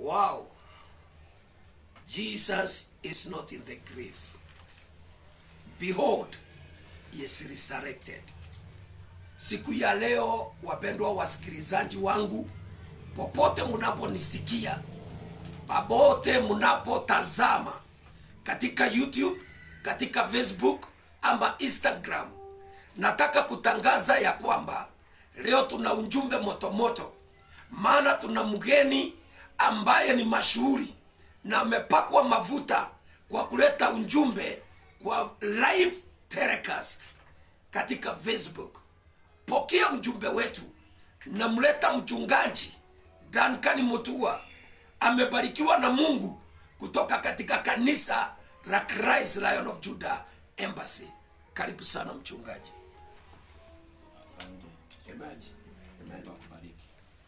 Wow. Jesus is not in the grave. Behold, he is resurrected. Siku ya leo, wapendwa wasikilizaji wangu, popote mnaponisikia, popote mnapotazama katika YouTube, katika Facebook ama Instagram, nataka kutangaza ya kwamba leo tuna ujumbe motomoto, maana tuna mgeni ambaye ni mashuhuri na amepakwa mafuta kwa kuleta ujumbe kwa live telecast katika Facebook. Pokea ujumbe wetu. Namleta mchungaji Duncan Mutua, amebarikiwa na Mungu kutoka katika kanisa la Christ Lion of Judah Embassy. Karibu sana mchungaji. Asante. Amen. Mungu akubariki.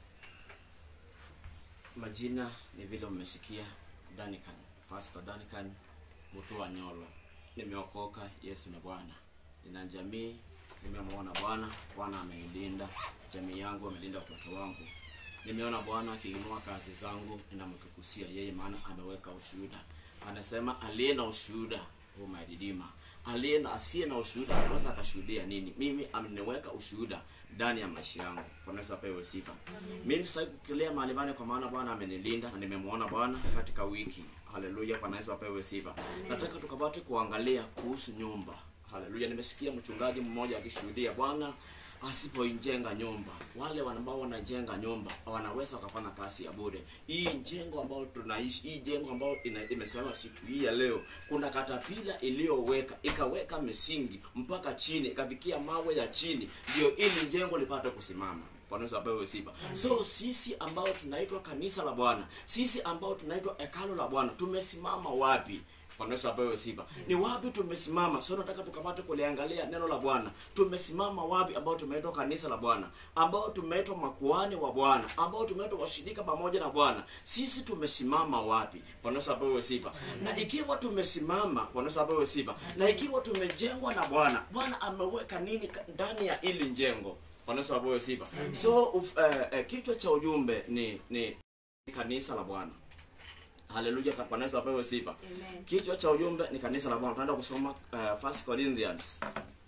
Majina ni vile mmesikia Danican, Pastor Danican Mutua Nyolo. Nimeokoka, Yesu ni Bwana. Nina jamii, nimemwona Bwana, Bwana ameilinda jamii yangu, amelinda watoto wangu. Nimeona Bwana akiinua kazi zangu, ninamtukusia yeye, maana ameweka ushuhuda. Anasema aliye na ushuhuda huwa my redeemer aliye na asiye na ushuhuda anaweza akashuhudia nini? Mimi ameniweka ushuhuda ndani ya maisha yangu. Bwana Yesu apewe sifa. Mimi sitaki kukilia mahali pale, kwa maana Bwana amenilinda na nimemwona Bwana katika wiki. Haleluya, Bwana Yesu apewe sifa. Nataka tukapate kuangalia kuhusu nyumba. Haleluya, nimesikia mchungaji mmoja akishuhudia Bwana asipoijenga nyumba, wale ambao wanajenga nyumba wanaweza wakafanya kazi ya bure. Hii jengo ambao tunaishi, hii jengo ambao ina- imesimama siku hii ya leo, kuna katapila iliyoweka ikaweka misingi mpaka chini, ikafikia mawe ya chini, ndio ili jengo lipate kusimama. Bwana Yesu apewe sifa. So sisi ambao tunaitwa kanisa la Bwana, sisi ambao tunaitwa hekalo la Bwana, tumesimama wapi? Bwana Yesu apewe sifa. Ni wapi tumesimama? So nataka tukapate kuliangalia neno la Bwana. Tumesimama wapi ambao tumeitwa kanisa la Bwana, ambao tumeitwa makuhani wa Bwana, ambao tumeitwa washirika pamoja na Bwana. Sisi tumesimama wapi? Bwana Yesu apewe sifa. Na ikiwa tumesimama, Bwana Yesu apewe sifa. Na ikiwa tumejengwa na Bwana, Bwana ameweka nini ka- ndani ya ili jengo? Bwana Yesu apewe sifa. So uf, eh, eh, kichwa cha ujumbe ni ni kanisa la Bwana. Haleluya, Bwana Yesu apewe sifa. Amen. Kichwa cha ujumbe ni kanisa la Bwana. Tunaenda kusoma uh, First Corinthians.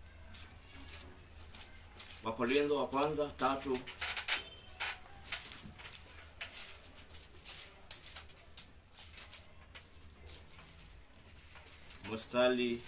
Wakorintho wa kwanza tatu mstari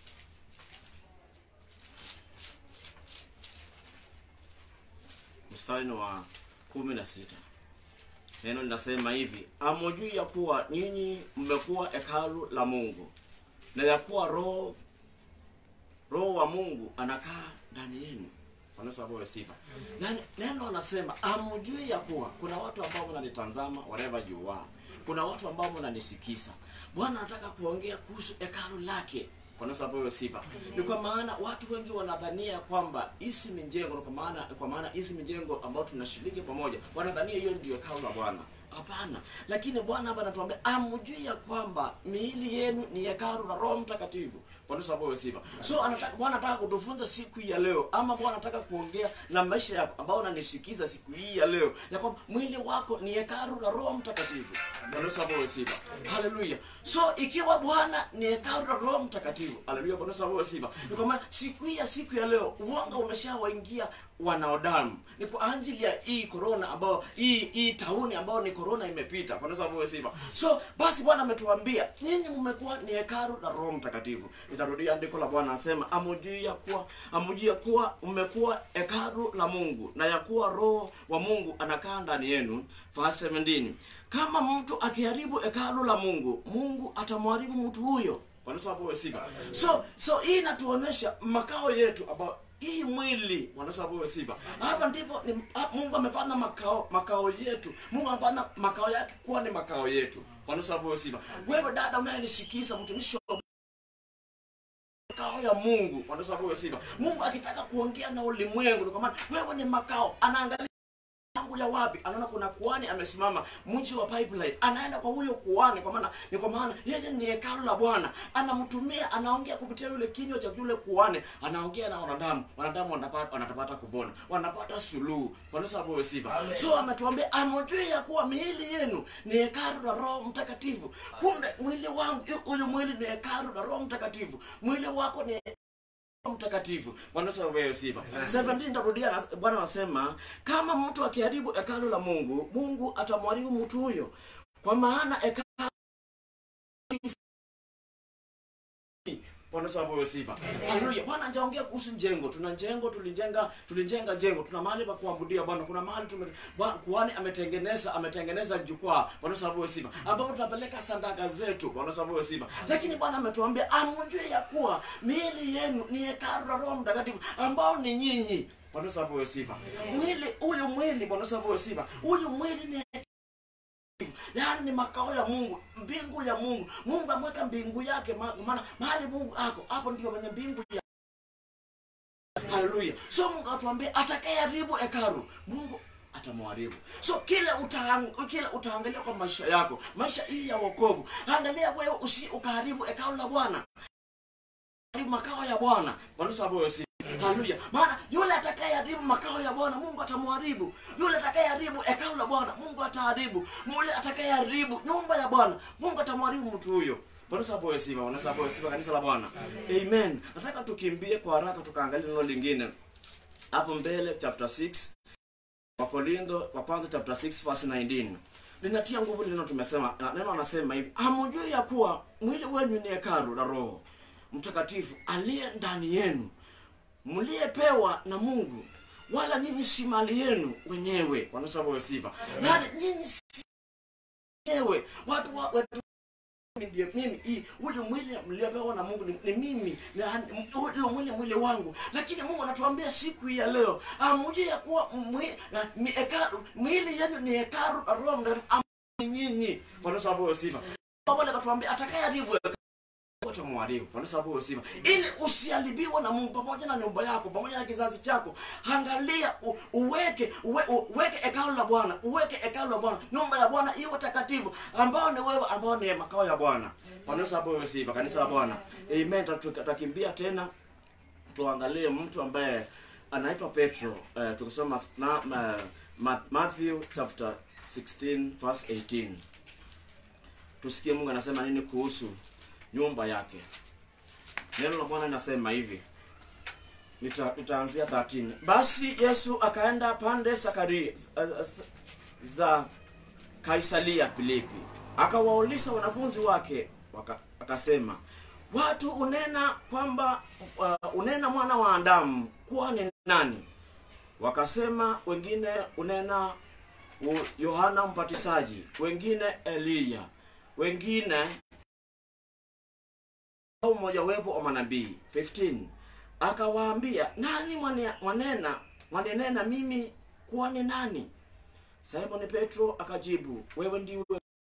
mstari ni wa kumi na sita neno linasema hivi amujui ya kuwa nyinyi mmekuwa hekalu la mungu na ya kuwa roho roho wa mungu anakaa ndani yenu Bwana Yesu apewe sifa Nani- neno anasema amujui ya kuwa kuna watu ambao mnanitazama wherever you are kuna watu ambao mnanisikisa bwana anataka kuongea kuhusu hekalu lake Bwana Yesu apewe sifa ni kwa maana watu wengi wanadhania kwamba hizi ni jengo kwa maana kwa maana hizi ni jengo ambao tunashiriki pamoja wanadhania hiyo ndio hekalu la bwana hapana lakini bwana hapa anatuambia amjui ya kwamba miili yenu ni hekalu la roho mtakatifu bwana Yesu apewe sifa so anataka bwana anataka kutufunza siku hii ya leo ama bwana anataka kuongea na maisha yako ambao unanisikiza siku hii ya leo ya kwamba mwili wako ni hekalu la roho mtakatifu bwana Yesu apewe sifa haleluya so ikiwa bwana ni hekalu la roho mtakatifu haleluya bwana Yesu apewe sifa ni kwa maana siku hii ya siku ya leo uonga umeshawaingia wanadamu ni kwa ajili ya hii corona ambao hii hii tauni ambao ni corona imepita bwana Yesu apewe sifa so basi bwana ametuambia nyinyi mmekuwa ni hekalu la roho mtakatifu nitarudia andiko la bwana anasema amujui ya kuwa amujui ya kuwa mmekuwa hekalu la mungu na ya kuwa roho wa mungu anakaa ndani yenu verse 17 kama mtu akiharibu hekalu la mungu mungu atamharibu mtu huyo bwana Yesu apewe sifa so so hii inatuonyesha makao yetu ambao hii mwili wanasabuwe sifa hapa ndipo ni, ha- mungu amefanya makao makao yetu mungu amefanya makao yake kuwa ni makao yetu wanasabuwe sifa wewe dada unayenisikiza mtumishi wa makao ya mungu wanasabuwe sifa mungu akitaka kuongea na ulimwengu ni kwa maana wewe ni makao anaangalia langu anakuja wapi anaona kuna kuhani amesimama mji wa pipeline anaenda kwa huyo kuhani kwa maana ni kwa maana yeye ni hekalu la bwana anamtumia anaongea kupitia yule kinywa cha yule kuhani anaongea na wanadamu wanadamu wanapata wanapata kupona wanapata suluhu kwa sababu wewe sifa Amen. so ametuambia amjue ya kuwa miili yenu ni hekalu la roho mtakatifu kumbe mwili wangu huyu mwili ni hekalu la roho mtakatifu mwili wako ni Roho mtakatifu bwana Yesu apewe sifa 17 tarudia na- bwana anasema kama mtu akiharibu hekalu la mungu mungu atamharibu mtu huyo kwa maana hekalu Bwana Yesu apewe sifa. Haleluya. Bwana hajaongea kuhusu jengo. Tuna jengo tulijenga, tulijenga jengo. Tuna mahali pa kuabudia Bwana. Kuna mahali tume Bwana kuhani ametengeneza, ametengeneza jukwaa. Bwana Yesu apewe sifa. Ambapo tunapeleka sadaka zetu. Bwana Yesu apewe sifa. Lakini Bwana ametuambia amjue ya kuwa miili yenu ni hekalu la Roho Mtakatifu ambao ni nyinyi. Bwana Yesu apewe sifa. Mwili huyu mwili Bwana Yesu apewe sifa. Huyu mwili ni yaani ni makao ya mungu mbingu ya mungu mungu ameweka mbingu yake ma- maana mahali mungu ako hapo ndio kwenye mbingu ya haleluya so mungu atuambia atakayeharibu hekaru mungu atamwharibu so kile utaang, kile utaangalia kwa maisha yako maisha hii ya wokovu angalia wewe usi ukaharibu hekalu la bwana haribu makao ya bwana Bwana Yesu apewe sifa. haleluya maana yule atakayeharibu makao ya bwana mungu atamharibu yule atakayeharibu hekalu la bwana mungu ataharibu yule atakayeharibu nyumba ya bwana mungu atamharibu mtu huyo Bwana Yesu apewe sifa Bwana Yesu apewe sifa kanisa la bwana amen nataka tukimbie kwa haraka tukaangalia neno lingine hapo mbele chapter 6 wakorintho wa kwanza chapter 6 verse 19 linatia nguvu lile neno tumesema na neno anasema hivi hamjui ya kuwa mwili wenyu ni hekalu la roho mtakatifu aliye ndani yenu mliyepewa na mungu wala nyinyi si mali yenu wenyewe wanasabawe sifa yaani nyinyi si wenyewe watu wa, watu ndiye mimi hii huyu mwili mliopewa na mungu ni, ni mimi na huyu mwili mwili wangu lakini mungu anatuambia siku hii ya leo amujue ya kuwa mwi- na- mi- hekalu- mwili yenu ni hekalu la roho mtakatifu ambao ni nyinyi wanasabawe sifa wale katuambia atakayeharibu wote mwaribu kwa sababu hiyo sifa ili usiharibiwe na Mungu pamoja na nyumba yako pamoja na kizazi chako angalia u, uweke uwe, uweke hekalu la Bwana uweke hekalu la Bwana nyumba ya Bwana iwe takatifu ambao ni wewe ambao ni makao ya Bwana kwa sababu hiyo sifa kanisa la Bwana amen Tatu- tutakimbia tena tuangalie mtu ambaye anaitwa Petro uh, tukisoma na, ma, ma, Matthew chapter 16 verse 18 tusikie Mungu anasema nini kuhusu nyumba yake neno la bwana linasema hivi Nita- nitaanzia 13 basi yesu akaenda pande sakari za, za kaisaria filipi akawauliza wanafunzi wake waka, akasema watu unena kwamba uh, unena mwana wa adamu kuwa ni nani wakasema wengine unena u- yohana mbatizaji wengine eliya wengine au mmojawapo wa manabii 15 akawaambia nani mwane- mwanena mwanenena mimi kuwa ni nani simoni petro akajibu wewe ndiwe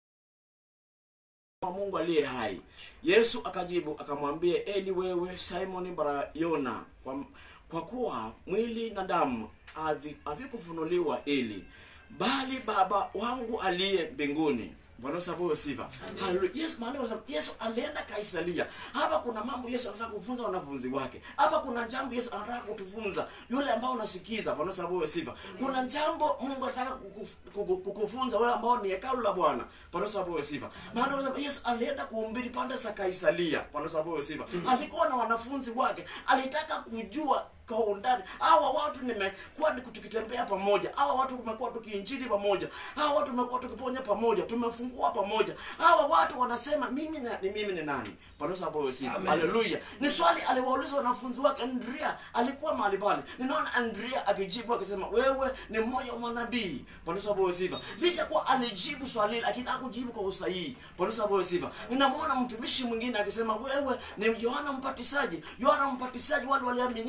wa mungu aliye hai yesu akajibu akamwambia eli wewe simoni barayona kwa, kwa kuwa mwili na damu havi- havikufunuliwa ili bali baba wangu aliye mbinguni bwana sababu sifa haleluya yesu maana wanasema yesu alienda kaisaria hapa kuna mambo yesu anataka kufunza wanafunzi wake hapa kuna jambo yesu anataka kutufunza yule ambao unasikiza bwana sababu sifa kuna jambo mungu anataka kukuf- kuku- kukufunza wewe ambao ni hekalu la bwana bwana sababu sifa maana wanasema yesu alienda kuhubiri pande za kaisaria bwana sababu sifa alikuwa na wanafunzi wake alitaka kujua kwa undani hawa watu nimekuwa ni tukitembea pamoja hawa watu tumekuwa tukiinjili pamoja hawa watu tumekuwa tukiponya pamoja tumefungua pamoja hawa watu wanasema mimi na, ni mimi ni nani panosa hapo sifa Amen. haleluya ni swali aliwauliza wanafunzi wake andrea alikuwa mahali pale ninaona andrea akijibu akisema wewe ni mmoja wa manabii panosa hapo sifa licha kuwa alijibu swali hili, lakini hakujibu kwa usahihi panosa hapo sifa ninamwona mtumishi mwingine akisema wewe ni yohana mpatisaji yohana mpatisaji wale waliaminia waliaminia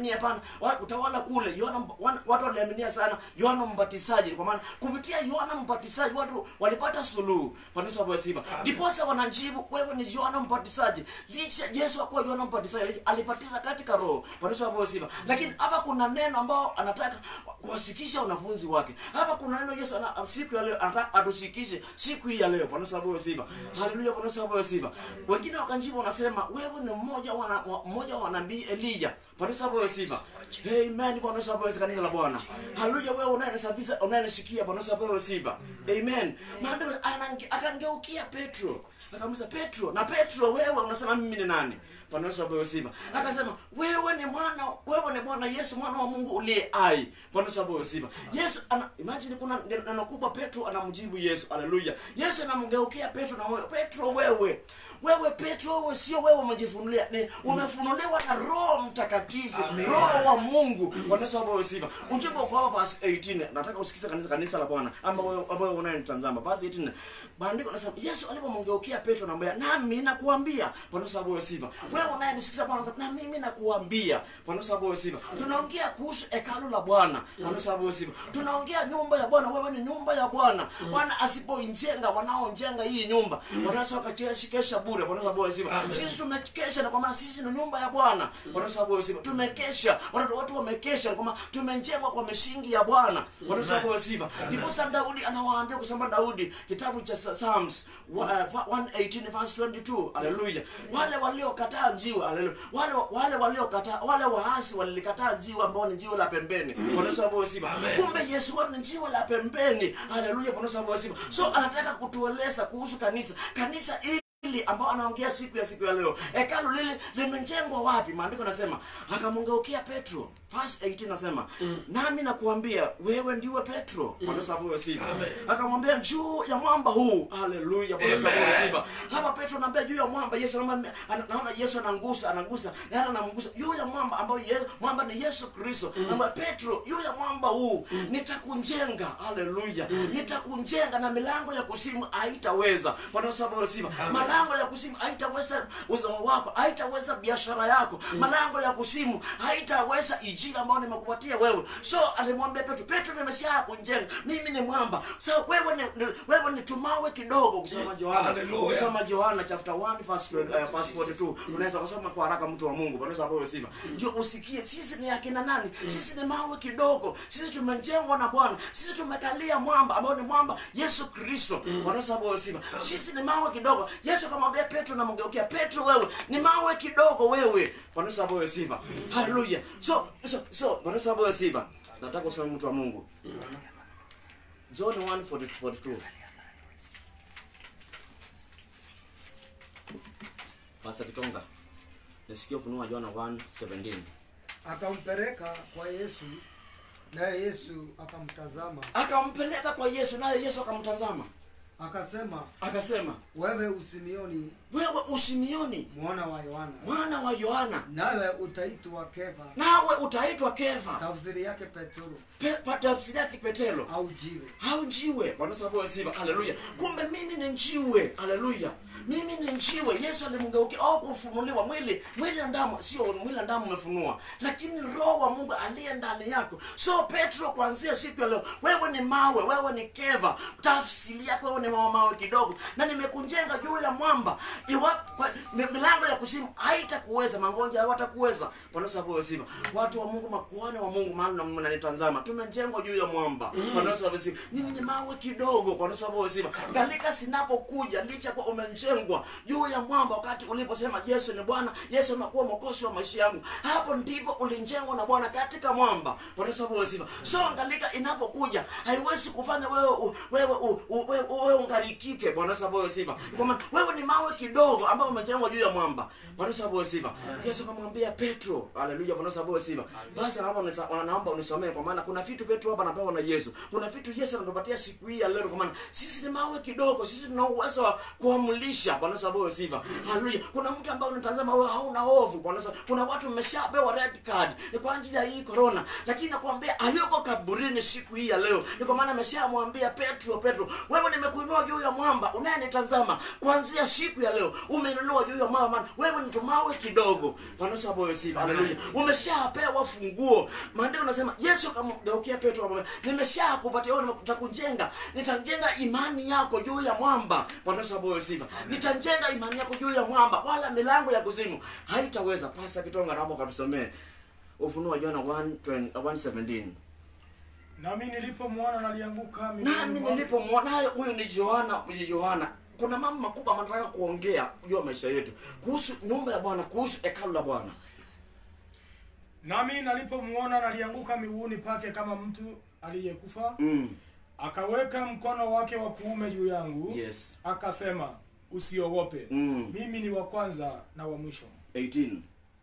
lakini hapana wa- utawala kule Yohana mb- wan- watu waliaminia sana Yohana Mbatizaji kwa maana kupitia Yohana Mbatizaji watu walipata suluhu kanisa la sifa ndiposa wanajibu wewe ni Yohana Mbatizaji licha Yesu akuwa Yohana Mbatizaji alibatiza katika roho kanisa la sifa lakini hapa kuna neno ambao anataka kuwasikisha wanafunzi wake hapa kuna neno Yesu ana, siku ya leo anataka atusikishe siku hii ya leo kanisa la sifa haleluya kanisa la sifa wengine wakanjibu wanasema wewe ni mmoja wa wa- mmoja wa nabii Elia kanisa la sifa amen kanisa la kanisa la Bwana haleluya wewe unayenisafisha unayenisikia kanisa la sifa amen maana anange- akangeukia Petro akamuuliza Petro na Petro wewe unasema mimi ni nani Bwana Yesu apewe sifa. Akasema wewe ni mwana wewe ni Bwana Yesu mwana wa Mungu uliye hai. Bwana Yesu apewe sifa. Yesu ana imagine kuna neno kubwa Petro anamjibu Yesu. Haleluya. Yesu anamgeukia Petro na wewe Petro wewe wewe Petro wewe sio wewe umejifunulia ni umefunuliwa na Roho Mtakatifu Amen. Roho wa Mungu Bwana Yesu apewe sifa. Ujumbe uko hapa verse 18 nataka usikize kanisa kanisa la Bwana ama wewe wewe unayenitazama verse 18 maandiko nasema Yesu alipomgeukia Petro anamwambia nami nakuambia Bwana Yesu apewe sifa. Wewe unayenisikiza Bwana anasema, na mimi nakuambia Bwana Yesu apewe sifa. Tunaongea kuhusu hekalu la Bwana Bwana Yesu apewe sifa. Tunaongea nyumba ya Bwana wewe ni nyumba ya Bwana. Bwana asipoijenga wanaojenga hii nyumba wanaweza wakakesha bure Bwana Yesu apewe sifa. Sisi tumekesha na kwa maana sisi ni nyumba ya Bwana Bwana Yesu apewe sifa. Tumekesha watu watu wamekesha kwa maana tumejengwa kwa misingi ya Bwana Bwana Yesu apewe sifa. Ndipo sasa Daudi anawaambia kusema Daudi kitabu cha Psalms wa- uh, 118 verse 22 haleluya wale waliokataa jiwe haleluya wale wale waliokataa wale waasi walilikataa jiwe ambao ni jiwe la pembeni Bwana Yesu apewe sifa kumbe Yesu wao ni jiwe la pembeni haleluya Bwana Yesu apewe sifa so anataka kutueleza kuhusu kanisa kanisa hili hili ambao anaongea siku ya siku ya leo hekalu lile limejengwa wapi maandiko nasema akamwongeukia petro verse 18 nasema nami nakuambia wewe ndiwe petro bwana sababu sifa akamwambia juu ya mwamba huu haleluya bwana sababu Amen. sifa hapa petro anaambia juu ya mwamba yesu anaambia ana- naona yesu anangusa anangusa yani anamgusa juu ya mwamba ambao ye, mwamba ni yesu kristo mm. petro juu ya mwamba huu nitakunjenga haleluya nitakunjenga na milango ya kusimu haitaweza bwana sababu sifa malango ya kusimu haitaweza uzao wako haitaweza biashara yako malango ya kusimu haitaweza ijira ambayo nimekupatia wewe so alimwambia petro petro nimesha kunjenga mimi ni mwamba so wewe ni, ni wewe ni tumawe kidogo ukisoma johana Hallelujah. ukisoma johana chapter 1 verse, uh, verse 42 unaweza kusoma kwa haraka mtu wa mungu bwana sababu sifa ndio usikie sisi ni akina nani sisi ni mawe kidogo sisi tumejengwa na bwana sisi tumekalia mwamba ambao ni mwamba yesu kristo bwana sababu sifa sisi ni mawe kidogo yesu akamwambia petro namgeukia petro wewe ni mawe kidogo wewe bwana sababu sifa haleluya so so so bwana sababu sifa nataka usome mtu wa mungu john 1 42 Pastor Kitonga. Nisikia ufunuo wa Yohana 1:17. akampeleka kwa yesu naye yesu akamtazama Akampeleka kwa Yesu naye Yesu akamtazama. akasema Akasema, wewe usimioni "Wewe usimioni mwana wa yohana mwana wa Yohana, nawe utaitwa kefa nawe utaitwa Kefa." tafsiri yake petro Pe, pa- tafsiri yake Petero. au jiwe Au njiwe. Bwana sababu sifa. Haleluya. Kumbe mimi ni njiwe. Haleluya. Mimi ni njiwe. Yesu alimgeukia au kufunuliwa mwili, mwili na damu sio mwili na damu umefunua, lakini roho wa Mungu aliye ndani yako. So Petro, kuanzia siku ya leo, wewe ni mawe, wewe ni keva. Tafsiri yako wewe ni mawe, mawe kidogo, na nimekujenga juu ya mwamba. Iwapo kwa- mi- milango ya kuzimu haitakuweza, magonjwa hawatakuweza. Bwana sababu sifa. Watu wa Mungu, makuhani wa Mungu, maana mnanitazama, tumejengwa juu ya mwamba. Bwana sababu sifa. Nyinyi ni mawe kidogo, Bwana sababu sifa. Galika sinapokuja, licha kwa umejengwa juu ya mwamba, wakati uliposema Yesu ni Bwana, Yesu anakuwa mwokozi wa maisha yangu, hapo ndipo ulijengwa na Bwana katika mwamba. Bwana sababu sifa. So galika inapokuja haiwezi kufanya wewe u- wewe u- u- wewe wewe ungarikike. Bwana sababu sifa. Kwa maana wewe ni mawe kidogo ambao umejengwa juu ya mwamba. Bwana sababu sifa. Yesu akamwambia Petro, haleluya, Bwana sababu sifa. Basi naomba unisa- naomba unisomee kwa maana kuna vitu Petro hapa anapewa na Yesu. Kuna vitu Yesu anatupatia siku hii ya leo kwa maana sisi ni mawe kidogo, sisi tuna uwezo wa kuamlisha. Bwana sababu sifa. Haleluya. Kuna mtu ambaye unatazama wewe hauna hofu. Bwana sababu kuna watu wameshapewa red card ni kwa ajili ya hii corona, lakini nakwambia hayuko kaburini siku hii ya leo. Ni kwa maana ameshamwambia Petro, Petro, wewe nimekuinua juu ya mwamba unayenitazama kuanzia siku ya leo umeinuliwa juu ya mwamba maana wewe ni tumawe kidogo wanasaboyo sifa haleluya umeshapewa funguo maandiko nasema yesu akamgeukia petro akamwambia nimeshakupatia wewe nitakujenga nitajenga imani yako juu ya mwamba wanasaboyo sifa nitajenga imani yako juu ya mwamba wala milango ya kuzimu haitaweza pasa kitonga namo katusomee ufunuo wa Yohana 1:20 1:17 nami nilipomwona nalianguka miguuni nami mwangu. nilipomwona hayo huyu ni Yohana ni Yohana kuna mambo makubwa ambayo nataka kuongea juu ya maisha yetu kuhusu nyumba ya Bwana kuhusu hekalu la Bwana nami nalipomwona nalianguka miguuni pake kama mtu aliyekufa mm. akaweka mkono wake wa kuume juu yangu yes akasema usiogope Mm. mimi ni wa kwanza na wa mwisho 18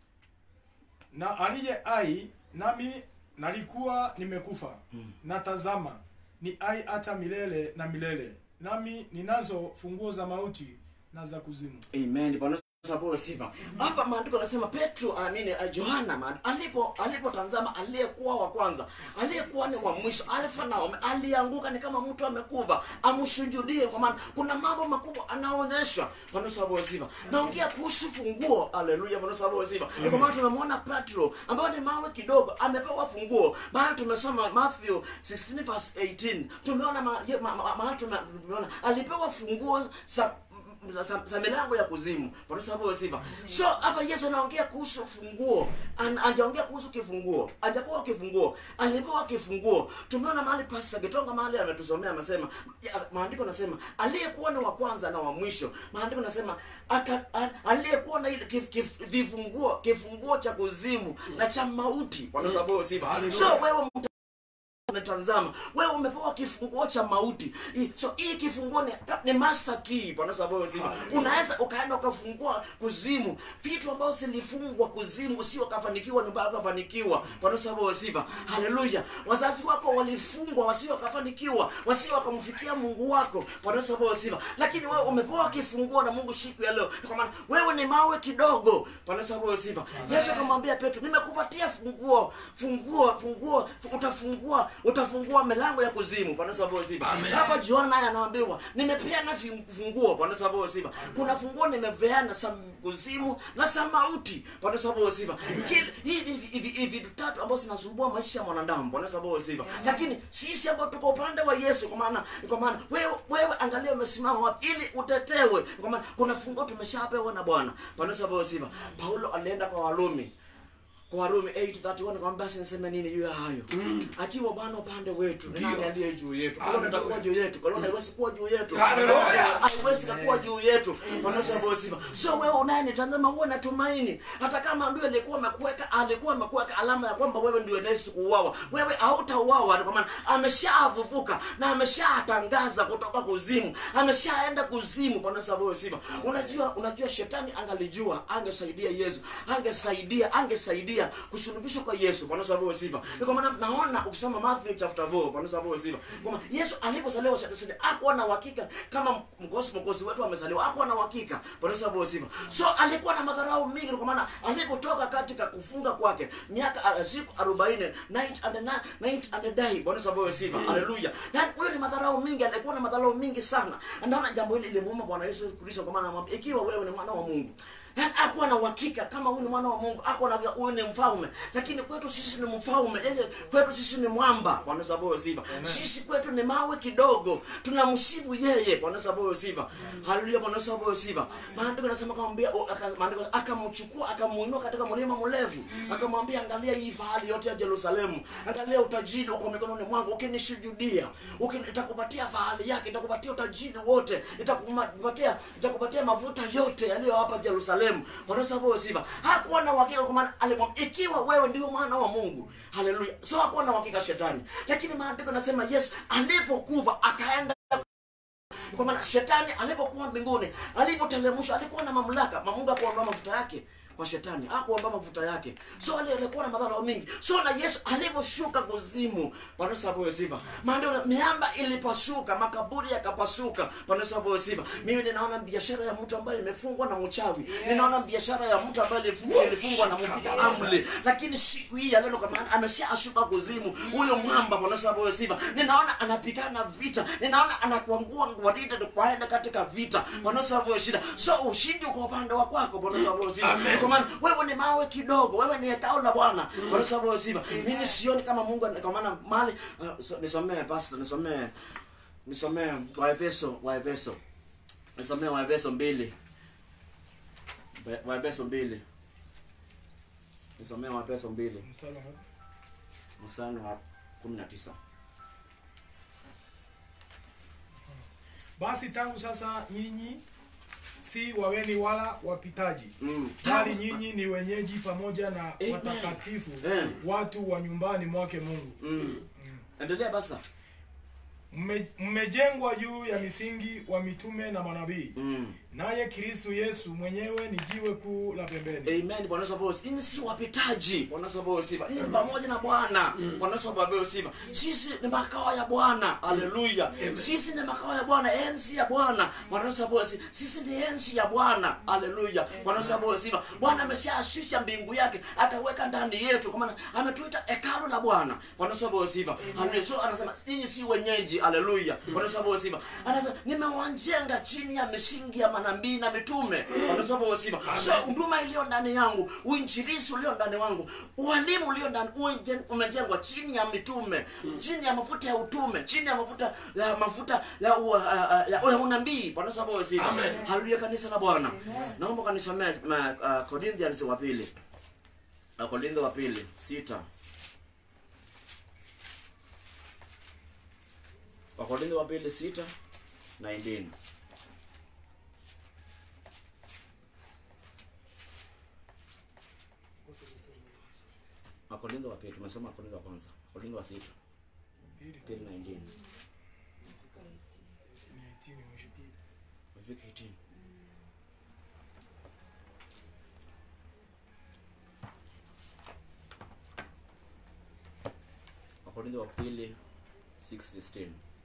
na aliye ai nami nalikuwa nimekufa na tazama ni ai hata milele na milele nami ninazo funguo za mauti na za kuzimu amen bwana sababu sifa hapa maandiko yanasema petro amini uh, yohana ma- alipo alipotazama aliyekuwa wa kwanza aliyekuwa ni wa mwisho alfa na omega alianguka ni kama mtu amekuva amsujudie kwa maana kuna mambo makubwa anaonyeshwa bwana sababu sifa naongea kuhusu funguo haleluya bwana sababu sifa ni kwa maana tunamwona petro ambaye ni mawe kidogo amepewa funguo maana tumesoma matthew 16 verse 18 tumeona ma, ma, ma, ma, tume- tumeona alipewa funguo za za, za milango ya kuzimu Bwana sababu sifa so hapa yesu anaongea kuhusu funguo An, ajaongea kuhusu kifunguo ajapewa kifunguo alipewa kifunguo tumeona mahali pasta kitonga mahali ametusomea amesema ya, maandiko nasema aliyekuwa ni wa kwanza na wa mwisho maandiko nasema aka- a- aliyekuwa na ile kif, kif, vifunguo kifunguo cha kuzimu na cha mauti Bwana sababu sifa so wewe mta- unatazama wewe umepewa kifunguo cha mauti I- so hii kifunguo ni, ni master key bwana sababu sifa unaweza ukaenda ukafungua kuzimu vitu ambavyo zilifungwa kuzimu usio kafanikiwa nyumba yako kafanikiwa bwana sababu sifa haleluya wazazi wako walifungwa wasio kafanikiwa wasio wakamfikia mungu wako bwana sababu sifa lakini wewe umepewa kifunguo na mungu siku ya leo kwa maana wewe ni mawe kidogo bwana sababu sifa yesu akamwambia petro nimekupatia funguo funguo funguo fu- utafungua utafungua milango ya kuzimu bwana sababu sifa Amen. hapa jiona naye anaambiwa nimepeana fi- funguo bwana sababu sifa kuna funguo nimepeana sa kuzimu na sa mauti bwana sababu sifa Kil- hivi hivi- hivi hivi vitu tatu ambazo zinasumbua maisha ya mwanadamu bwana sababu sifa lakini sisi ambao tuko upande wa yesu kwa maana kwa maana wewe wewe angalia umesimama wapi ili utetewe kwa maana kuna funguo tumeshapewa na bwana bwana sababu sifa paulo alienda kwa walumi kwa warumi 8:31 kwamba basi niseme nini juu ya hayo akiwa bwana upande wetu ni nani Ndio. aliye juu yetu kolona Hallelujah. itakuwa juu yetu kolona haiwezi kuwa juu yetu Hallelujah. haiwezi kuwa juu yetu wanaosema sifa sio wewe unayenitazama uwe na tumaini hata kama ndio alikuwa amekuweka alikuwa amekuweka alama ya kwamba wewe ndio unaishi kuuawa wewe hautauawa kwa maana ameshavuvuka na ameshatangaza kutoka kuzimu ameshaenda kuzimu bwana sababu sifa unajua unajua shetani angalijua angesaidia Yesu angesaidia angesaidia kusulubishwa kwa Yesu bwana sababu sifa ni kwa maana naona ukisoma Matthew chapter 4 bwana sababu sifa kwamba Yesu alipozaliwa shetani hakuwa na uhakika kama mkosi mkosi wetu amezaliwa hakuwa na uhakika bwana sababu sifa so alikuwa na madharau mingi kwa maana alipotoka katika kufunga kwake miaka uh, siku 40 night and na- night and day bwana sababu sifa haleluya yani huyo ni madharau mingi alikuwa na madharau mingi sana naona jambo hili limuuma bwana Yesu Kristo kwa maana anamwambia ikiwa wewe ni mwana wa Mungu yani akuwa na uhakika kama huyu ni mwana wa Mungu akuwa na huyu ni mfalme lakini kwetu sisi ni mfalme yeye kwetu sisi ni mwamba bwana sababu sifa sisi kwetu ni mawe kidogo tunamsibu yeye bwana sababu sifa haleluya bwana sababu sifa maandiko yanasema akamwambia aka- maandiko akamchukua akamuinua katika mlima mrefu akamwambia angalia hii fahari yote ya Yerusalemu angalia utajiri uko mikononi mwangu ukinishujudia ukini- nitakupatia fahari yake nitakupatia utajiri wote nitakupatia nitakupatia mafuta yote yaliyo hapa Yerusalemu bwana sababu sifa hakuwa na uhakika kwa maana alimwambia ikiwa wewe ndio mwana wa Mungu haleluya so hakuwa na uhakika shetani lakini maandiko nasema Yesu alipokufa akaenda kwa maana shetani alipokuwa mbinguni alipotelemshwa alikuwa na mamlaka mamungu akuondoa mafuta yake kwa shetani akuomba mafuta yake so ali alikuwa na madhara mingi so na yesu alivyoshuka kuzimu panasabuyo sifa maana miamba ilipasuka makaburi yakapasuka panasabuyo sifa mimi ninaona biashara ya mtu ambaye imefungwa na mchawi ninaona biashara ya mtu ambaye ilifungwa ilifungwa na mpiga amri lakini siku hii ya leo kwa maana ameshashuka kuzimu huyo mwamba panasabuyo sifa ninaona anapigana vita ninaona anakuangua ngwaride kwaenda katika vita panasabuyo shida so ushindi uko upande wa kwako panasabuyo sifa Amen. kwa maana wewe ni mawe kidogo wewe ni hekao la bwana panasabuyo sifa mimi sioni kama mungu ana- kwa maana mali uh, so, nisomee pastor nisomee nisomee waefeso waefeso nisomee waefeso mbili Wa- waefeso mbili nisomee waefeso mbili mstari wa kumi na tisa basi tangu sasa nyinyi si waweni wala wapitaji Mm. bali nyinyi ni wenyeji pamoja na Amen. watakatifu Eh. watu wa nyumbani mwake mungu Mm. endelea basa Mme- mmejengwa juu ya misingi wa mitume na manabii mm. naye kristu yesu mwenyewe ni jiwe kuu la pembeni amen bwana sababu sisi si wapitaji bwana sababu sifa sisi ni pamoja na bwana bwana sababu sifa sisi ni makao ya bwana haleluya sisi ni makao ya bwana enzi ya bwana bwana sababu si- sisi ni enzi ya bwana haleluya bwana sababu sifa bwana ameshashusha mbingu yake akaweka ndani yetu kwa maana ametuita hekalu la bwana bwana sababu sifa haleluya so anasema nyinyi si wenyeji haleluya bwana sababu sifa anasema nimewajenga chini ya misingi ya manabii na mitume bwana sababu sifa so huduma iliyo ndani yangu uinjilisi ulio ndani wangu ualimu ulio ndani uinjen- umejengwa chini ya mitume chini ya mafuta ya utume chini ya mafuta ya mafuta ya, u, uh, uh, ya, ya unabii bwana sababu sifa Amen. haleluya kanisa la bwana naomba kanisomee uh, Corinthians wa pili uh, Korintho wa pili sita wakorintho wa pili sita 19 wakorintho wa pili tumesoma wakorintho wa kwanza wakorintho wa sita pili 19 Wafika 18 wakorintho wa pili 6:16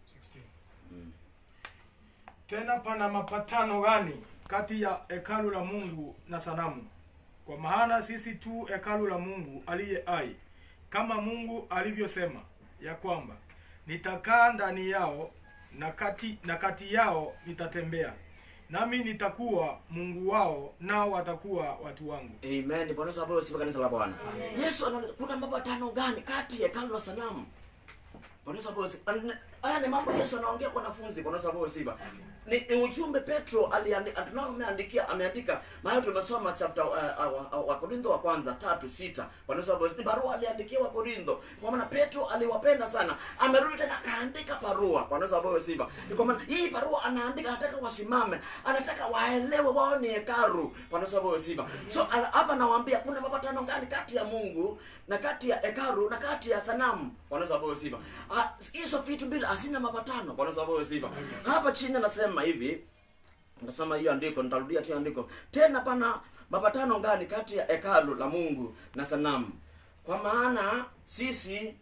tena pana mapatano gani kati ya hekalu la mungu na sanamu kwa maana sisi tu hekalu la mungu aliye ai kama mungu alivyosema ya kwamba nitakaa ndani yao na kati, na kati yao nitatembea nami nitakuwa mungu wao nao watakuwa watu wangu amen bwana sababu sifa kanisa la bwana yesu anaona kuna mapatano gani kati ya hekalu na sanamu bwana sababu sifa haya ni mambo yesu anaongea kwa wanafunzi bwana sababu sifa ni, ni ujumbe petro aliandika tunao ameandikia ameandika maana tumesoma chapter uh, uh, uh, wa korintho wa kwanza tatu sita bwana sababu ni barua aliandikia wa korintho kwa maana petro aliwapenda sana amerudi tena akaandika barua bwana sababu sifa ni kwa maana hii barua anaandika anataka wasimame anataka waelewe wao ni hekaru bwana sababu sifa so ala- hapa nawaambia kuna mapatano gani kati ya mungu na kati ya hekaru na kati ya sanamu bwana sababu sifa Ah, hizo vitu mbili hazina mapatano bwana sababu sifa hapa chini anasema hivi nasema hiyo andiko nitarudia tu andiko tena pana mapatano gani kati ya hekalu la mungu na sanamu kwa maana sisi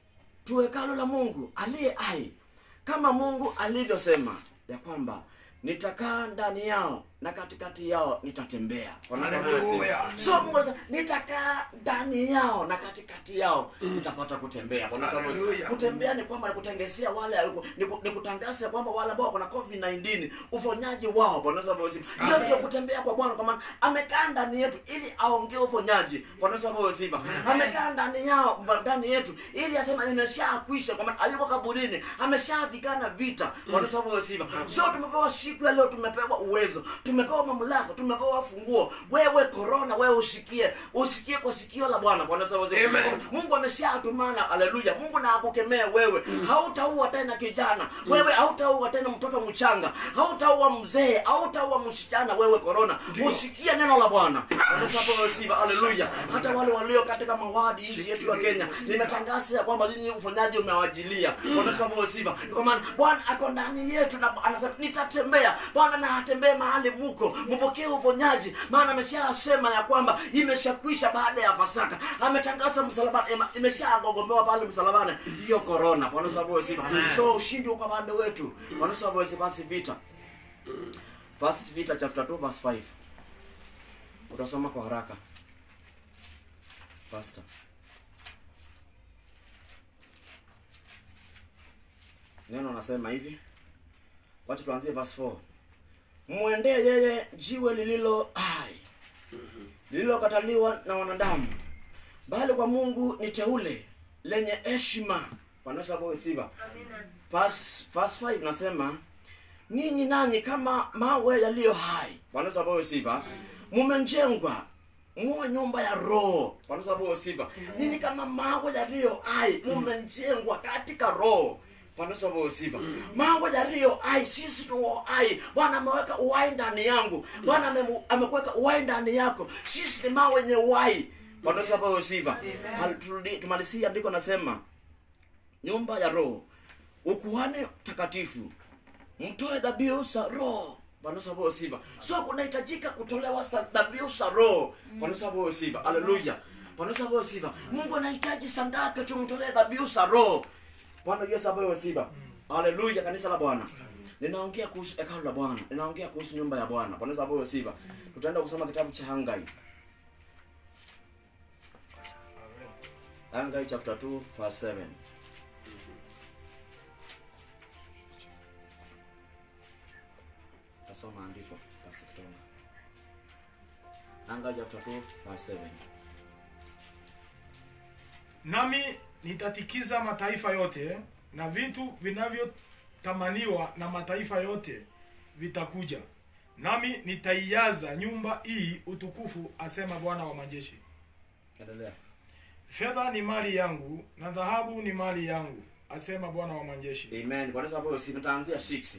tu hekalu la mungu aliye hai kama mungu alivyosema ya kwamba nitakaa ndani yao na katikati yao nitatembea Wanasema Hallelujah. so mungu anasema nitakaa ndani yao na katikati yao nitapata kutembea Wanasema Hallelujah. kutembea ni kwamba nikutangazia wale ni ku- ni kutangaza kwamba wale ambao wako na covid 19 uponyaji wao bwana Yesu asifiwe. hiyo ndio kutembea kwa bwana kwa maana amekaa ndani yetu ili aongee uponyaji bwana Yesu asifiwe. amekaa ndani yao ndani yetu ili asema imeshakwisha kwa maana aliko kaburini ameshavikana vita bwana Yesu asifiwe. so tumepewa siku ya leo tumepewa uwezo tumepewa mamlaka tumepewa funguo wewe korona wewe usikie usikie kwa sikio la bwana bwana Yesu asifiwe. Amen. mungu ameshatumana haleluya mungu na akukemee wewe hautaua tena kijana wewe hautaua tena mtoto mchanga hautaua mzee hautaua msichana wewe korona usikie neno la bwana Sifa, haleluya hata wale walio katika mawadi nchi yetu ya kenya nimetangaza ya kwamba nyinyi ufanyaji umewajilia Bwana sifa. kwa maana bwana ako ndani yetu na anasema nitatembea bwana na atembee mahali huko mpokee uponyaji maana ameshasema ya kwamba imeshakwisha baada ya pasaka ametangaza msalabani ema- imeshagogombewa pale msalabani hiyo korona panasaboesi so ushindi uko pande wetu panasaboesi basi vita First Peter chapter 2 verse 5 utasoma kwa haraka Pastor. neno nasema hivi wacha tuanzie verse 4 mwendee yeye jiwe lililo hai lililokataliwa na wanadamu bali kwa mungu ni teule lenye heshima wanasaboesiva verse 5 nasema ninyi nanyi kama mawe yaliyo hai wanasaboesiva mumejengwa muwe nyumba ya roho wanasaboesiva ninyi kama mawe yaliyo hai mumejengwa katika roho wanasaboesiva mawe yaliyo hai sisi tuo hai bwana ameweka uhai ndani yangu bwana amemu- amekuweka uhai ndani yako sisi ni mawe yenye uhai wanasaboesiva tumalizie andiko nasema nyumba ya roho ukuhani takatifu mtoe dhabihu za roho panasaboesiva so kunahitajika kutolewa sa- dhabihu za roho panasaboesiva haleluya panasaboesiva mungu anahitaji sandaka tumtolee dhabihu za roho bwana yesu aboesiva haleluya kanisa la bwana ninaongea kuhusu hekalu la bwana ninaongea kuhusu nyumba ya bwana panasaboesiva tutaenda kusoma kitabu cha hangai hangai chapter 2 verse 7 tasoma andiko basi kitonga anga chapter 2 verse 7 nami nitatikiza mataifa yote na vitu vinavyotamaniwa na mataifa yote vitakuja nami nitaijaza nyumba hii utukufu asema bwana wa majeshi endelea fedha ni mali yangu na dhahabu ni mali yangu asema bwana wa majeshi amen bwana sababu si nitaanzia 6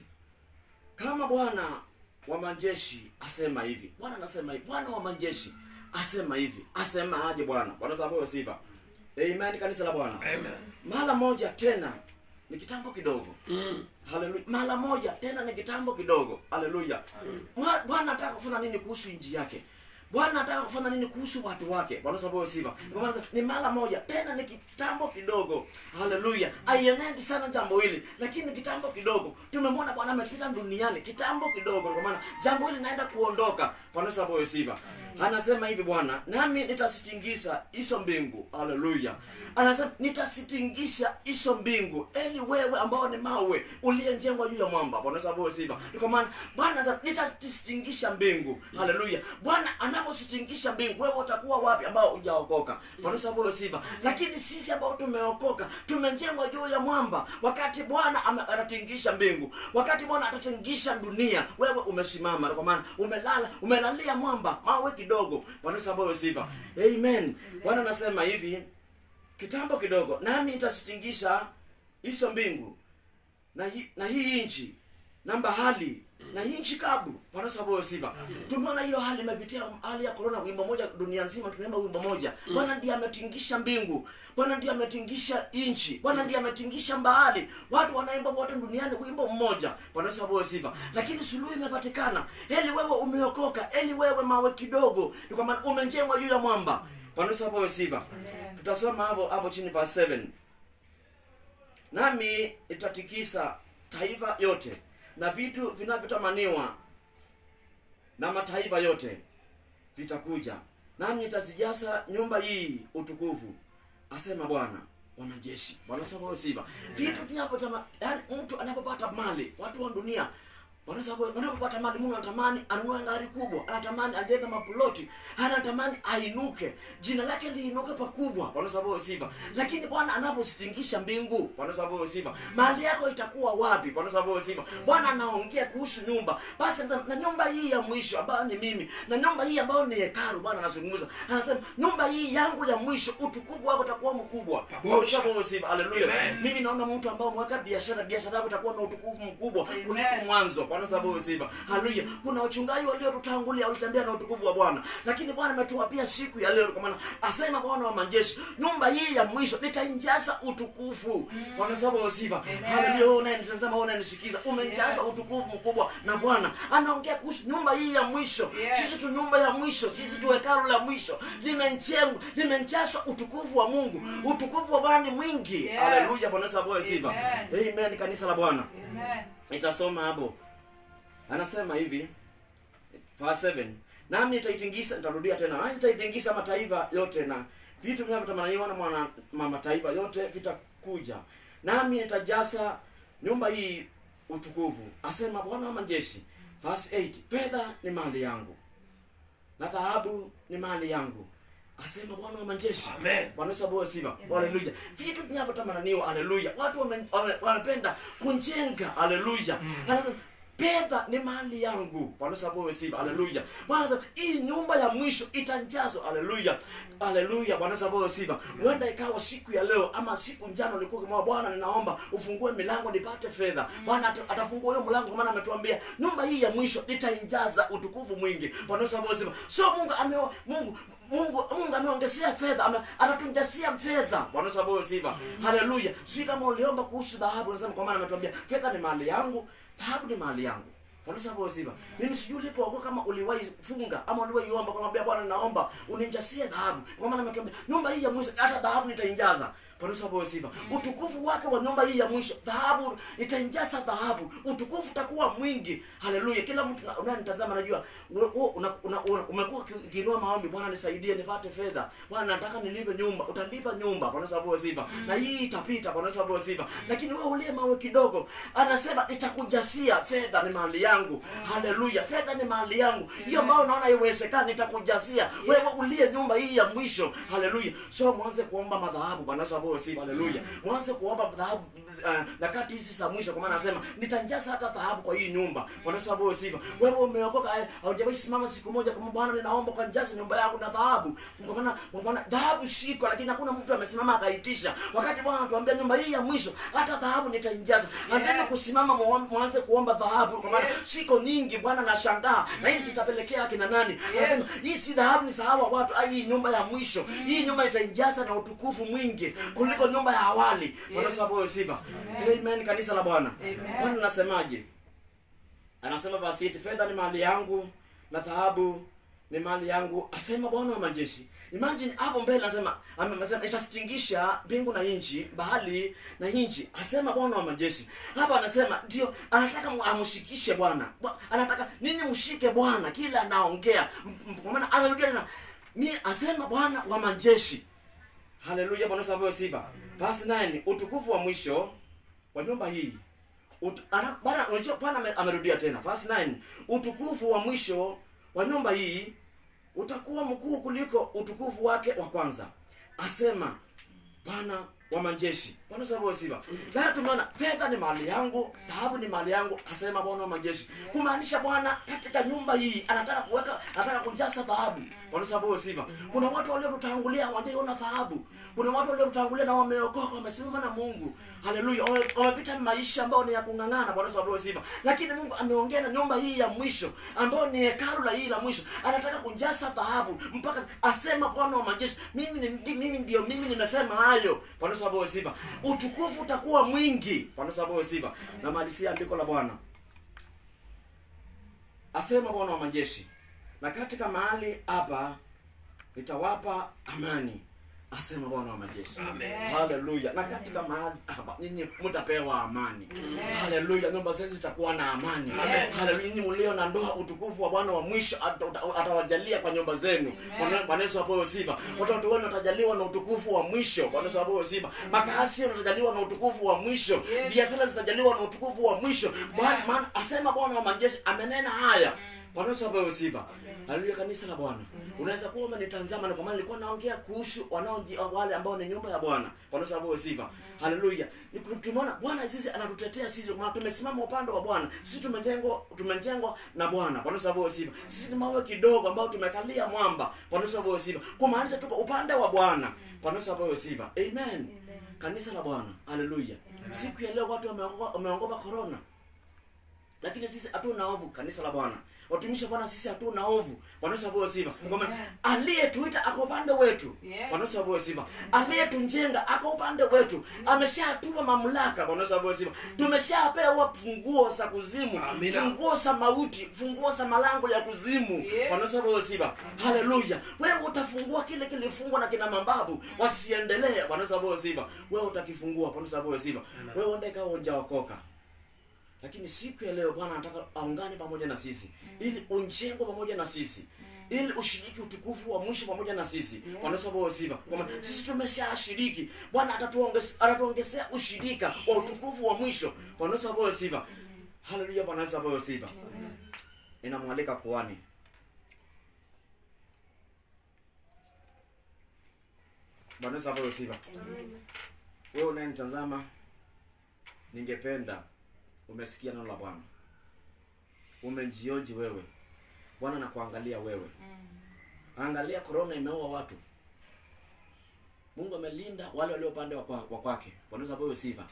kama bwana wa majeshi asema hivi bwana anasema hivi bwana wa majeshi asema hivi asema aje bwana bwana sababu sifa amen kanisa la bwana Amen. mara moja tena ni kitambo kidogo Mm. haleluya mara moja tena ni kitambo kidogo haleluya Mwa- bwana anataka kufanya nini kuhusu nchi yake bwana anataka kufanya nini kuhusu watu wake bwana sababu sifa kwa maana ni mara moja tena ni kitambo kidogo haleluya aienendi sana jambo hili lakini ni kitambo kidogo tumemwona bwana ametupita duniani kitambo kidogo kwa maana jambo hili naenda kuondoka bwana sababu sifa anasema hivi bwana nami nitasitingisha hizo mbingu haleluya anasema nitasitingisha hizo mbingu eli wewe ambao ni mawe uliyejengwa juu ya mwamba bwana sababu sifa kwa maana bwana anasema nitasitingisha mbingu haleluya bwana anapositingisha mbingu wewe utakuwa wapi ambao hujaokoka bwana sababu sifa lakini sisi ambao tumeokoka tumejengwa juu ya mwamba wakati bwana ame- atatingisha mbingu wakati bwana atatingisha dunia wewe umesimama kwa maana umelala umelalia mwamba mawe kidogo bwana sababu sifa amen bwana anasema hivi kitambo kidogo nami nitasitingisha hizo mbingu na, hi, na hii nchi na bahali na hii nchi kabu panasaboyo sifa tumeona hiyo hali imepitia hali ya korona wimbo moja dunia nzima tunaimba wimbo moja bwana ndiye ametingisha mbingu bwana ndiye ametingisha nchi bwana ndiye ametingisha bahari watu wanaimba wote duniani wimbo mmoja panasaboyo sifa lakini suluhu imepatikana eli wewe umeokoka eli wewe mawe kidogo ni kwa maana umejengwa juu ya mwamba panasaboyo sifa tutasoma hapo hapo chini verse 7 nami itatikisa taifa yote na vitu vinavyotamaniwa na mataifa yote vitakuja nami nitazijaza nyumba hii utukufu asema bwana wa majeshi bwana sababu sifa vitu vinavyotama yani mtu anapopata mali watu wa dunia wanasema wanapopata mali mungu anatamani anunue gari kubwa anatamani ajenge maploti anatamani ainuke jina lake liinuke pakubwa wanasababu sifa lakini bwana anapositingisha mbingu wanasababu sifa mali yako itakuwa wapi wanasababu sifa bwana anaongea kuhusu nyumba basi anasema na nyumba hii ya mwisho ambayo ni mimi na nyumba hii ambayo ni hekalu bwana anazungumza anasema nyumba hii yangu ya mwisho utukufu wako utakuwa mkubwa wanasababu sifa haleluya Amen. mimi naona mtu ambao mweka biashara biashara yako itakuwa na utukufu mkubwa kuliko mwanzo bwana sababu sifa haleluya kuna wachungaji waliotutangulia walitembea na utukufu wa bwana lakini bwana ametuapia siku ya leo kwa maana asema bwana wa majeshi nyumba hii ya mwisho nitainjaza utukufu bwana sababu sifa haleluya wewe unayenitazama wewe unanisikiza umejaza utukufu mkubwa na bwana anaongea kuhusu nyumba hii ya mwisho Yes. sisi tu nyumba ya mwisho sisi tu hekalu la mwisho limenjengwa limejazwa utukufu wa mungu utukufu wa bwana ni mwingi Yes. haleluya bwana sababu sifa Amen. amen kanisa la bwana Amen. nitasoma hapo anasema hivi verse 7 nami nitaitingisa nitarudia tena nami nitaitingisa mataifa yote na vitu vinavyotamaniwa na mwana ma mataifa yote vitakuja nami nitajaza nyumba hii utukufu asema bwana wa majeshi verse 8 fedha ni mali yangu na dhahabu ni mali yangu asema bwana wa majeshi Amen. bwana Yesu apewe sifa haleluya vitu vinavyotamananiwa haleluya watu wame- wame- wanapenda kujenga haleluya anasema fedha ni mali yangu bwana Yesu apewe sifa haleluya bwana anasema hii nyumba ya mwisho itanjazwa haleluya haleluya bwana Yesu apewe sifa huenda ikawa siku ya leo ama siku njano ulikuwa kama bwana ninaomba ufungue milango nipate fedha bwana ata- atafungua hiyo mlango kwa maana ametuambia nyumba hii ya mwisho nitainjaza utukufu mwingi bwana Yesu apewe sifa so Mungu ameo Mungu mungu mungu ameongezea fedha ame, atatunjasia fedha bwana Yesu apewe sifa haleluya sijui kama uliomba kuhusu dhahabu unasema kwa maana ametuambia fedha ni mali yangu dhahabu ni mali yangu bwana Yesu apewe sifa mimi sijui ulipookoka kama uliwahi funga ama uliwahi omba kumwambia bwana naomba uninjasie dhahabu kwa maana ametuambia nyumba hii ya mwisho hata dhahabu nitainjaza bwana Yesu apewe sifa utukufu wake wa nyumba hii ya mwisho dhahabu nitainjaza dhahabu utukufu utakuwa mwingi haleluya kila mtu na- unayenitazama najua we- we- una- una- una- umekuwa uki- ukiinua maombi bwana nisaidie nipate fedha bwana nataka nilipe nyumba utalipa nyumba bwana Yesu apewe sifa na hii itapita bwana Yesu apewe sifa lakini wewe ulie mawe kidogo anasema nitakujasia fedha ni mali yangu haleluya fedha ni mali yangu hiyo ambayo unaona haiwezekani nitakujasia wewe ulie nyumba hii ya mwisho haleluya so mwanze kuomba madhahabu bwana Yesu apewe sifa haleluya mwanze kuomba dhahabu uh, nyakati hizi za mwisho kwa maana anasema nitanjaza hata dhahabu kwa hii nyumba bwana Yesu apewe sifa wewe umeokoka eh, haujawahi simama siku moja kama bwana ninaomba kwa njaze nyumba yangu na dhahabu kwa maana kwa maana dhahabu siko lakini hakuna mtu amesimama akaitisha wakati bwana anatuambia nyumba hii ya mwisho hata dhahabu nitainjaza anzeni kusimama muom- mwanze kuomba dhahabu kwa maana Yes. siko nyingi bwana nashangaa na hizi zitapelekea akina nani anasema hii si dhahabu ni sahabu watu ai hii nyumba ya mwisho hii nyumba itainjaza na utukufu mwingi kuliko nyumba ya awali bwana Yes. Yesu apewe sifa amen kanisa la bwana Amen. bwana nasemaje anasema verse 8 fedha ni mali yangu na dhahabu ni mali yangu asema bwana wa majeshi imagine hapo mbele anasema ame- anasema itastingisha mbingu na nchi bahari na nchi asema bwana wa majeshi hapa anasema ndio anataka mu- amshikishe bwana Bwa- anataka ninyi mshike bwana kila anaongea M- m- kwa maana amerudia tena mi asema bwana wa majeshi haleluya bwana Yesu apewe sifa verse 9 utukufu wa mwisho wa nyumba hii Ut- ana- Bwana unajua Bwana ame- amerudia tena verse 9 utukufu wa mwisho wa nyumba hii utakuwa mkuu kuliko utukufu wake wa kwanza asema bwana wa majeshi bwana sababu sifa na tumeona fedha ni mali yangu dhahabu ni mali yangu asema bwana wa majeshi kumaanisha bwana katika nyumba hii anataka kuweka anataka kujaza dhahabu bwana sababu sifa kuna watu waliotutangulia hawajaiona dhahabu kuna watu waliotutangulia na wameokoka wamesimama na mungu haleluya Wame- wamepita maisha ambayo ni ya kung'ang'ana bwana sababu sifa lakini mungu ameongea na nyumba hii ya mwisho ambayo ni hekalu la hii la mwisho anataka kujaza dhahabu mpaka asema bwana wa majeshi mimi ni ndi- mimi ndio mimi nimesema hayo bwana sababu sifa utukufu utakuwa mwingi bwana sababu sifa na malisia andiko la bwana asema bwana wa majeshi na katika mahali hapa nitawapa amani asema bwana wa majeshi Amen. haleluya na katika mahali hapa nyinyi mtapewa amani haleluya nyumba zenu zitakuwa na amani Yes. haleluya nyinyi mlio na ndoa utukufu wa bwana wa mwisho ata- ata- atawajalia kwa nyumba zenu Bwana- bwana yesu apewe sifa watoto wenu watajaliwa na utukufu wa mwisho bwana yesu apewe sifa makazi yenu yatajaliwa na utukufu wa mwisho Yes. biashara zitajaliwa na utukufu wa mwisho Bwana- maana asema bwana wa majeshi amenena haya bwana yesu apewe sifa haleluya kanisa la bwana unaweza kuwa umenitazama na kwa maana nilikuwa naongea kuhusu wanaoji wale ambao ni nyumba ya bwana bwana yesu apewe sifa haleluya Ni- tumeona bwana sisi anatutetea sisi kwa maana tumesimama upande wa bwana sisi tumejengwa tumejengwa na bwana bwana yesu apewe sifa sisi ni mawe kidogo ambao tumekalia mwamba bwana yesu apewe sifa kumaanisha tuko upande wa bwana bwana yesu apewe sifa amen kanisa la bwana haleluya siku ya leo watu wameogopa wameogopa corona lakini sisi hatuna ovu kanisa la bwana watumishi wa bwana sisi hatuna ovu bwana Yesu apewe sifa kwamba aliyetuita ako upande wetu Yes. bwana Yesu apewe sifa aliyetunjenga ako upande wetu ameshatupa mamlaka bwana Yesu apewe sifa tumeshapewa funguo za kuzimu Amina. funguo za mauti funguo za malango ya kuzimu Yes. bwana Yesu apewe sifa haleluya wewe utafungua kile kilifungwa na kina mambabu wasiendelee bwana Yesu apewe sifa wewe utakifungua bwana Yesu apewe sifa wewe uende ikawa unjaokoka lakini siku ya leo bwana anataka aungane pamoja na sisi ili unjengwe pamoja na sisi ili ushiriki utukufu wa mwisho pamoja na sisi bwana Yesu apewe sifa kwamba sisi tumeshashiriki bwana atatuongezea atatuongezea ushirika wa utukufu wa mwisho bwana Yesu apewe sifa haleluya bwana Yesu apewe sifa ninamwalika kuhani bwana Yesu apewe sifa wewe unayenitazama ningependa umesikia neno la bwana umejioji wewe bwana nakuangalia wewe angalia korona imeua watu mungu amelinda wale walio upande wa kwa- wa kwake wanaweza pewe sifa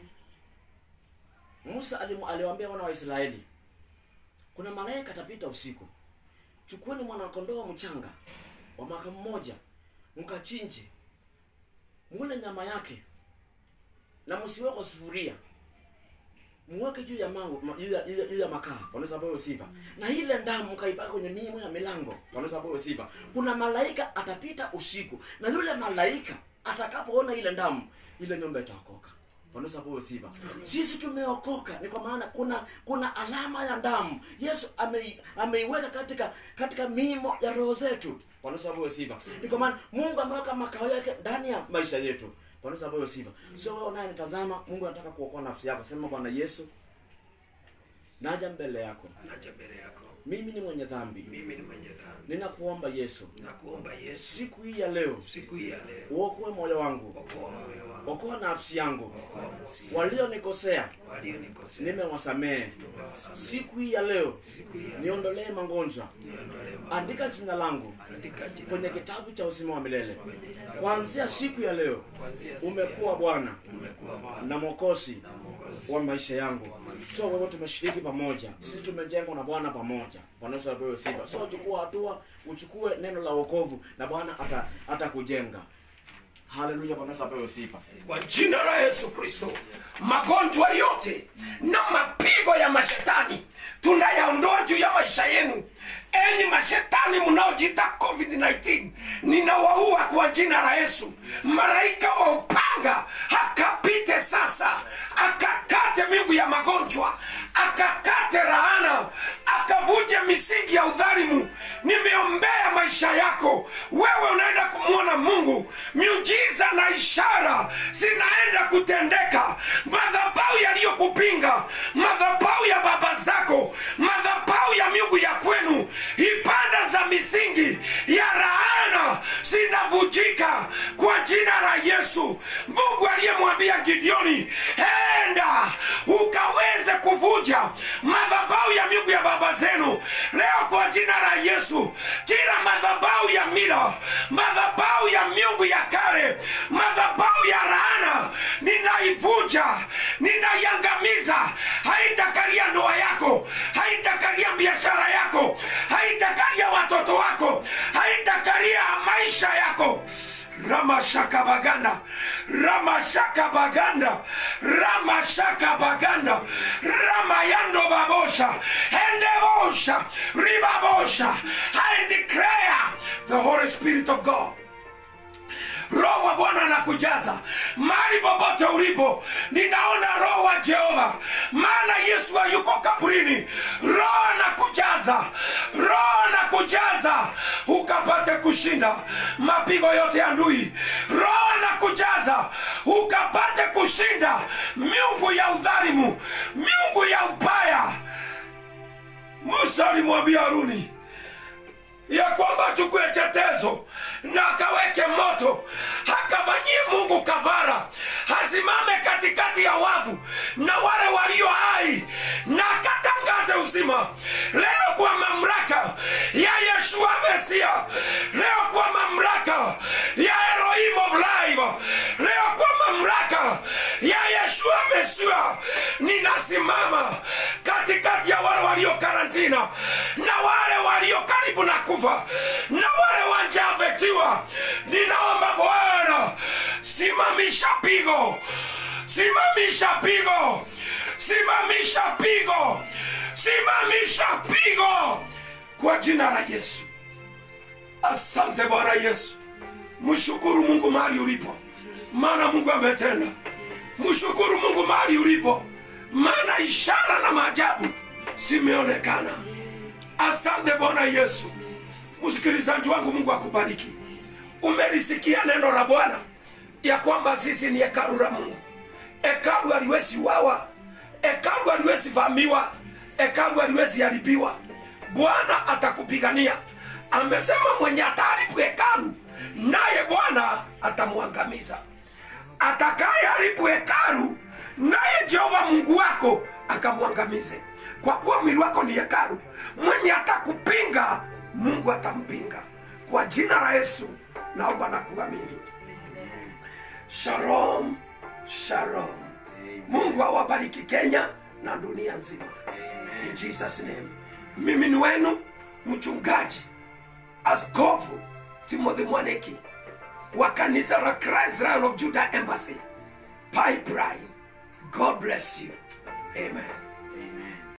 musa alimu- aliwaambia wana wa israeli kuna malaika atapita usiku chukueni mwanakondoo mchanga wa mwaka mmoja mkachinje mule nyama yake na msiwe kwa sufuria muweke juu ya mango ma- juu ya, juu ya, juu ya makaa wanaweza pewe sifa na ile ndamu mkaipaka kwenye mimo ya milango wanaweza pewe sifa kuna malaika atapita usiku na yule malaika atakapoona ile ndamu ile nyumba itaokoka wanaweza pewe sifa sisi tumeokoka ni kwa maana kuna kuna alama ya damu yesu amei- ameiweka katika katika mimo ya roho zetu wanaweza pewe sifa ni kwa maana mungu ameweka makao yake ndani ya maisha yetu wanaweza pewe sifa sio wewe unayenitazama mungu anataka kuokoa nafsi yako sema bwana yesu naja mbele yako naja mbele yako mimi ni mwenye dhambi mimi ni mwenye dhambi ninakuomba yesu nakuomba yesu siku hii ya leo siku hii ya leo uokoe moyo wangu okoa moyo wangu okoa nafsi yangu okoa nafsi walionikosea walionikosea nimewasamehe nimewasamehe. siku hii ya leo siku hii ya niondolee magonjwa niondolee maovu. andika jina langu andika jina kwenye langu kitabu cha uzima wa milele kuanzia siku ya leo umekuwa bwana umekuwa Bwana na mwokozi na Mwokozi wa maisha yangu so wewe tumeshiriki pamoja sisi tumejengwa na bwana pamoja bwana yesu apewe sifa so uchukua hatua uchukue neno la wokovu na bwana ata atakujenga haleluya bwana yesu apewe sifa kwa jina la yesu kristo magonjwa yote na mapigo ya mashetani tunayaondoa juu ya maisha yenu enyi mashetani mnaojiita covid-19 ninawaua kwa jina la yesu malaika wa upanga akapite sasa akakate mingu ya magonjwa akakate laana akavunje misingi ya udhalimu nimeombea maisha yako wewe unaenda kumwona mungu miujiza na ishara zinaenda kutendeka madhabau yaliyokupinga madhabau ya baba zako madhabau ya miungu ya kwenu ibada za misingi ya laana zinavunjika kwa jina la yesu mungu aliyemwambia gideoni enda ukaweze kuvunja madhabau ya miungu ya baba zenu leo kwa jina la yesu kila madhabau ya mila madhabau ya miungu ya kale madhabau ya laana ninaivunja ninaiangamiza haitakalia ndoa yako haitakalia biashara yako haitakalia watoto wako haitakalia maisha yako ramashakabaganda ramashakabaganda ramashakabaganda ramayando babosha endebosha ribabosha i declare the holy spirit of god roho wa bwana anakujaza mali popote ulipo ninaona roho wa jehova maana yesu hayuko kaburini roho anakujaza roho anakujaza ukapate kushinda mapigo yote ya ndui roho anakujaza ukapate kushinda miungu ya udhalimu miungu ya ubaya musa alimwambia haruni ya kwamba achukue chetezo na akaweke moto akafanyie mungu kavara asimame katikati ya wavu na wale walio hai na akatangaze uzima leo kwa mamlaka ya yeshua mesia leo kwa mamlaka ya elohim of life leo kwa mamlaka ya yeshua mesia ninasimama katikati jina na wale walio karibu na kufa na wale wajavetiwa ninaomba bwana simamisha pigo simamisha pigo simamisha pigo simamisha pigo kwa jina la yesu asante bwana yesu mshukuru mungu mahali ulipo maana mungu ametenda mshukuru mungu mahali ulipo maana ishara na maajabu zimeonekana asante bwana yesu msikilizaji wangu mungu akubariki umelisikia neno la bwana ya kwamba sisi ni hekalu la mungu hekalu haliwezi wawa hekalu haliwezi vamiwa hekalu haliwezi haribiwa bwana atakupigania amesema mwenye ataharibu hekalu naye bwana atamwangamiza atakaye haribu hekalu naye jehova mungu wako akamwangamize kwa kuwa mwili wako ni hekalu mwenye atakupinga mungu atampinga kwa jina la yesu naomba na kuamini shalom shalom mungu awabariki kenya na dunia nzima in jesus name mimi ni wenu mchungaji askofu timothy mwaneki wa kanisa la christ Lion of judah embassy pipeline god bless you amen